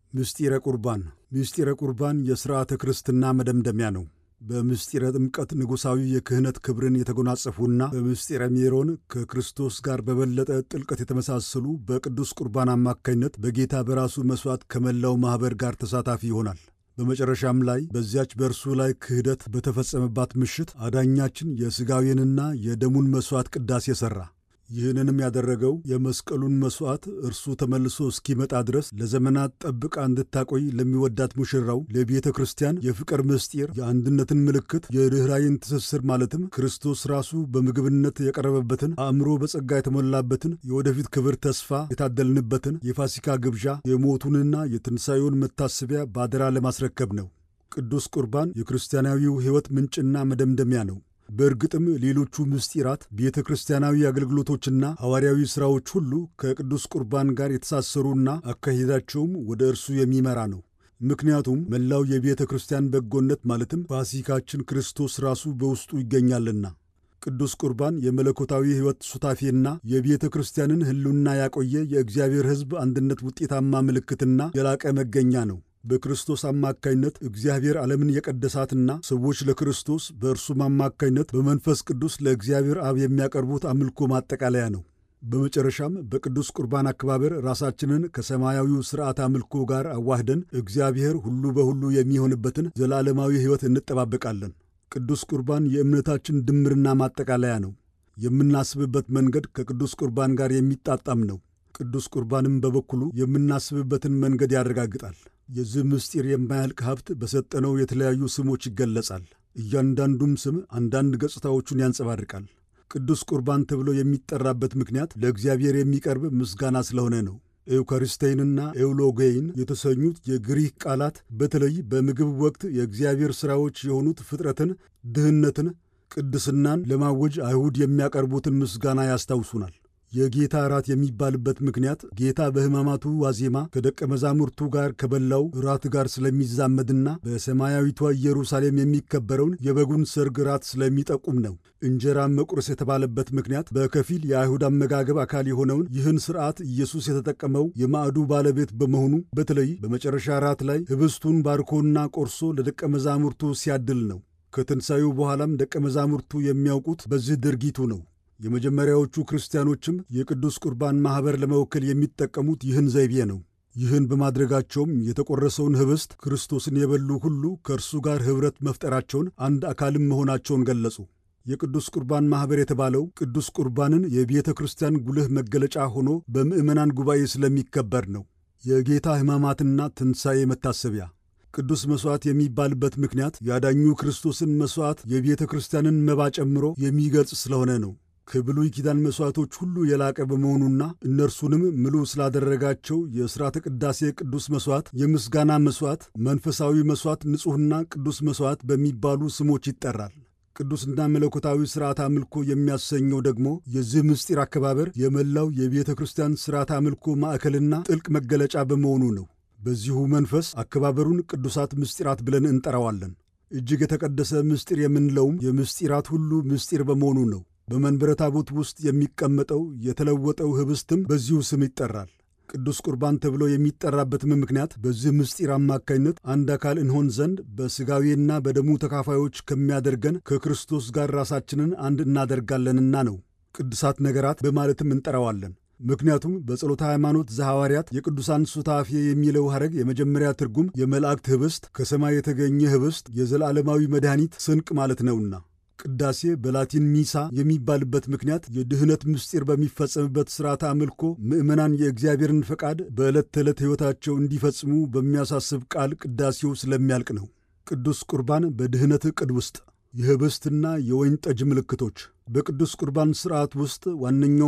ምስጢረ ቁርባን ምስጢረ ቁርባን የሥርዓተ ክርስትና መደምደሚያ ነው። በምስጢረ ጥምቀት ንጉሣዊ የክህነት ክብርን የተጎናጸፉና በምስጢረ ሜሮን ከክርስቶስ ጋር በበለጠ ጥልቀት የተመሳሰሉ በቅዱስ ቁርባን አማካኝነት በጌታ በራሱ መሥዋዕት ከመላው ማኅበር ጋር ተሳታፊ ይሆናል። በመጨረሻም ላይ በዚያች በእርሱ ላይ ክህደት በተፈጸመባት ምሽት አዳኛችን የሥጋዌንና የደሙን መሥዋዕት ቅዳሴ ሠራ። ይህንንም ያደረገው የመስቀሉን መሥዋዕት እርሱ ተመልሶ እስኪመጣ ድረስ ለዘመናት ጠብቃ እንድታቆይ ለሚወዳት ሙሽራው ለቤተ ክርስቲያን የፍቅር ምስጢር፣ የአንድነትን ምልክት፣ የርኅራይን ትስስር ማለትም ክርስቶስ ራሱ በምግብነት የቀረበበትን አእምሮ በጸጋ የተሞላበትን የወደፊት ክብር ተስፋ የታደልንበትን የፋሲካ ግብዣ የሞቱንና የትንሣኤውን መታሰቢያ ባደራ ለማስረከብ ነው። ቅዱስ ቁርባን የክርስቲያናዊው ሕይወት ምንጭና መደምደሚያ ነው። በእርግጥም ሌሎቹ ምስጢራት ቤተ ክርስቲያናዊ አገልግሎቶችና ሐዋርያዊ ሥራዎች ሁሉ ከቅዱስ ቁርባን ጋር የተሳሰሩና አካሄዳቸውም ወደ እርሱ የሚመራ ነው። ምክንያቱም መላው የቤተ ክርስቲያን በጎነት ማለትም ፋሲካችን ክርስቶስ ራሱ በውስጡ ይገኛልና። ቅዱስ ቁርባን የመለኮታዊ ሕይወት ሱታፌና የቤተ ክርስቲያንን ሕልውና ያቆየ የእግዚአብሔር ሕዝብ አንድነት ውጤታማ ምልክትና የላቀ መገኛ ነው። በክርስቶስ አማካይነት እግዚአብሔር ዓለምን የቀደሳትና ሰዎች ለክርስቶስ በእርሱም አማካይነት በመንፈስ ቅዱስ ለእግዚአብሔር አብ የሚያቀርቡት አምልኮ ማጠቃለያ ነው። በመጨረሻም በቅዱስ ቁርባን አከባበር ራሳችንን ከሰማያዊው ሥርዓት አምልኮ ጋር አዋህደን እግዚአብሔር ሁሉ በሁሉ የሚሆንበትን ዘላለማዊ ሕይወት እንጠባበቃለን። ቅዱስ ቁርባን የእምነታችን ድምርና ማጠቃለያ ነው። የምናስብበት መንገድ ከቅዱስ ቁርባን ጋር የሚጣጣም ነው። ቅዱስ ቁርባንም በበኩሉ የምናስብበትን መንገድ ያረጋግጣል። የዚህ ምስጢር የማያልቅ ሀብት በሰጠነው የተለያዩ ስሞች ይገለጻል። እያንዳንዱም ስም አንዳንድ ገጽታዎቹን ያንጸባርቃል። ቅዱስ ቁርባን ተብሎ የሚጠራበት ምክንያት ለእግዚአብሔር የሚቀርብ ምስጋና ስለሆነ ነው። ኤውካሪስቴይንና ኤውሎጌይን የተሰኙት የግሪክ ቃላት በተለይ በምግብ ወቅት የእግዚአብሔር ሥራዎች የሆኑት ፍጥረትን፣ ድህነትን፣ ቅድስናን ለማወጅ አይሁድ የሚያቀርቡትን ምስጋና ያስታውሱናል። የጌታ እራት የሚባልበት ምክንያት ጌታ በሕማማቱ ዋዜማ ከደቀ መዛሙርቱ ጋር ከበላው እራት ጋር ስለሚዛመድና በሰማያዊቷ ኢየሩሳሌም የሚከበረውን የበጉን ሰርግ እራት ስለሚጠቁም ነው። እንጀራ መቁረስ የተባለበት ምክንያት በከፊል የአይሁድ አመጋገብ አካል የሆነውን ይህን ሥርዓት ኢየሱስ የተጠቀመው የማዕዱ ባለቤት በመሆኑ በተለይ በመጨረሻ እራት ላይ ኅብስቱን ባርኮና ቆርሶ ለደቀ መዛሙርቱ ሲያድል ነው። ከትንሣኤው በኋላም ደቀ መዛሙርቱ የሚያውቁት በዚህ ድርጊቱ ነው። የመጀመሪያዎቹ ክርስቲያኖችም የቅዱስ ቁርባን ማኅበር ለመወከል የሚጠቀሙት ይህን ዘይቤ ነው። ይህን በማድረጋቸውም የተቆረሰውን ኅብስት ክርስቶስን የበሉ ሁሉ ከእርሱ ጋር ኅብረት መፍጠራቸውን፣ አንድ አካልም መሆናቸውን ገለጹ። የቅዱስ ቁርባን ማኅበር የተባለው ቅዱስ ቁርባንን የቤተ ክርስቲያን ጉልህ መገለጫ ሆኖ በምዕመናን ጉባኤ ስለሚከበር ነው። የጌታ ሕማማትና ትንሣኤ መታሰቢያ ቅዱስ መሥዋዕት የሚባልበት ምክንያት ያዳኙ ክርስቶስን መሥዋዕት የቤተ ክርስቲያንን መባ ጨምሮ የሚገልጽ ስለሆነ ነው። ከብሉይ ኪዳን መሥዋዕቶች ሁሉ የላቀ በመሆኑና እነርሱንም ምሉ ስላደረጋቸው የሥርዓተ ቅዳሴ ቅዱስ መሥዋዕት፣ የምስጋና መሥዋዕት፣ መንፈሳዊ መሥዋዕት፣ ንጹሕና ቅዱስ መሥዋዕት በሚባሉ ስሞች ይጠራል። ቅዱስና መለኮታዊ ሥርዓት አምልኮ የሚያሰኘው ደግሞ የዚህ ምስጢር አከባበር የመላው የቤተ ክርስቲያን ሥርዓት አምልኮ ማዕከልና ጥልቅ መገለጫ በመሆኑ ነው። በዚሁ መንፈስ አከባበሩን ቅዱሳት ምስጢራት ብለን እንጠራዋለን። እጅግ የተቀደሰ ምስጢር የምንለውም የምስጢራት ሁሉ ምስጢር በመሆኑ ነው። በመንበረ ታቦት ውስጥ የሚቀመጠው የተለወጠው ኅብስትም በዚሁ ስም ይጠራል። ቅዱስ ቁርባን ተብሎ የሚጠራበትም ምክንያት በዚህ ምስጢር አማካኝነት አንድ አካል እንሆን ዘንድ በሥጋዌና በደሙ ተካፋዮች ከሚያደርገን ከክርስቶስ ጋር ራሳችንን አንድ እናደርጋለንና ነው። ቅዱሳት ነገራት በማለትም እንጠራዋለን። ምክንያቱም በጸሎተ ሃይማኖት ዘሐዋርያት የቅዱሳን ሱታፌ የሚለው ሐረግ የመጀመሪያ ትርጉም የመላእክት ኅብስት፣ ከሰማይ የተገኘ ኅብስት፣ የዘላለማዊ መድኃኒት ስንቅ ማለት ነውና ቅዳሴ በላቲን ሚሳ የሚባልበት ምክንያት የድኅነት ምስጢር በሚፈጸምበት ሥርዓተ አምልኮ ምዕመናን የእግዚአብሔርን ፈቃድ በዕለት ተዕለት ሕይወታቸው እንዲፈጽሙ በሚያሳስብ ቃል ቅዳሴው ስለሚያልቅ ነው። ቅዱስ ቁርባን በድኅነት ዕቅድ ውስጥ የኅብስትና የወይን ጠጅ ምልክቶች በቅዱስ ቁርባን ሥርዓት ውስጥ ዋነኛው